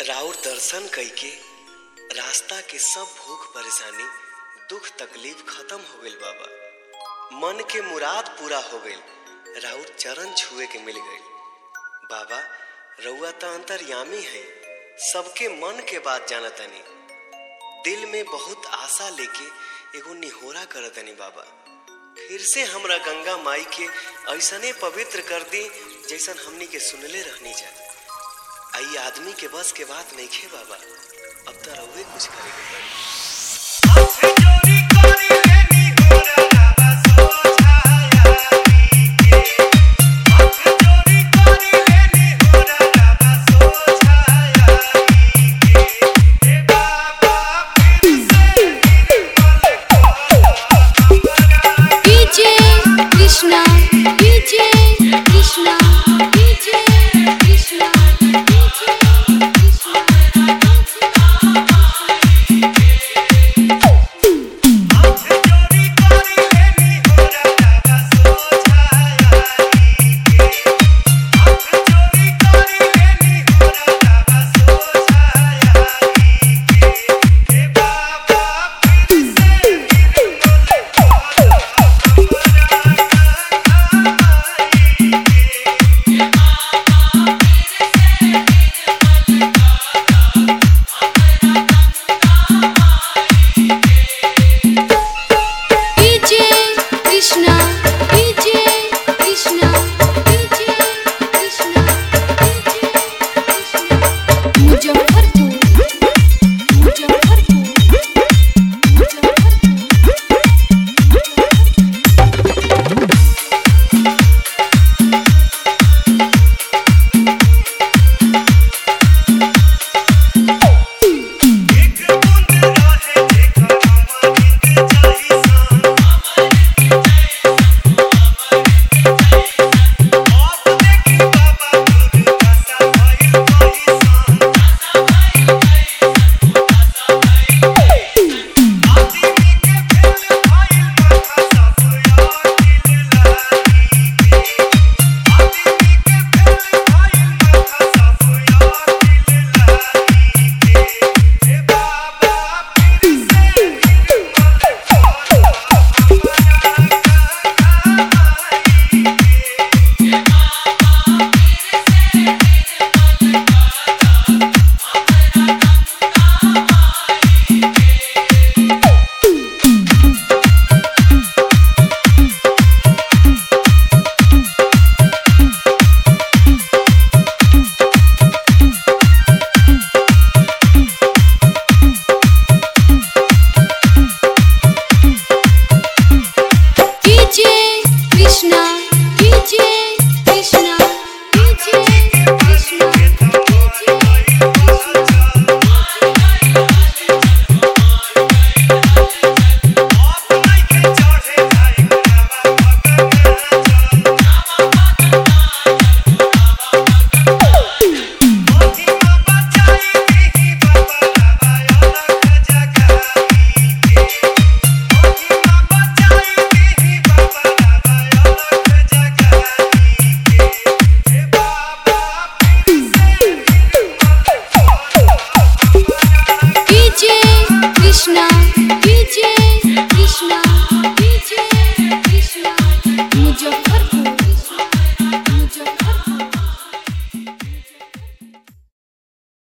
राउर दर्शन कइके रास्ता के सब भूख परेशानी दुख तकलीफ खत्म हो गइल बाबा मन के मुराद पूरा हो गइल राउर चरण छुए के मिल गइल बाबा रउआ त अंतर्यामी है सबके मन के बात जानतनी दिल में बहुत आशा लेके एगो निहोरा करतनी बाबा फिर से हमरा गंगा माई के ऐसने पवित्र कर दी जैसन हमनी के सुनले रहनी जा आई आदमी के बस के बात नहीं खे बाबा अब तो रउए कुछ करे के पड़ी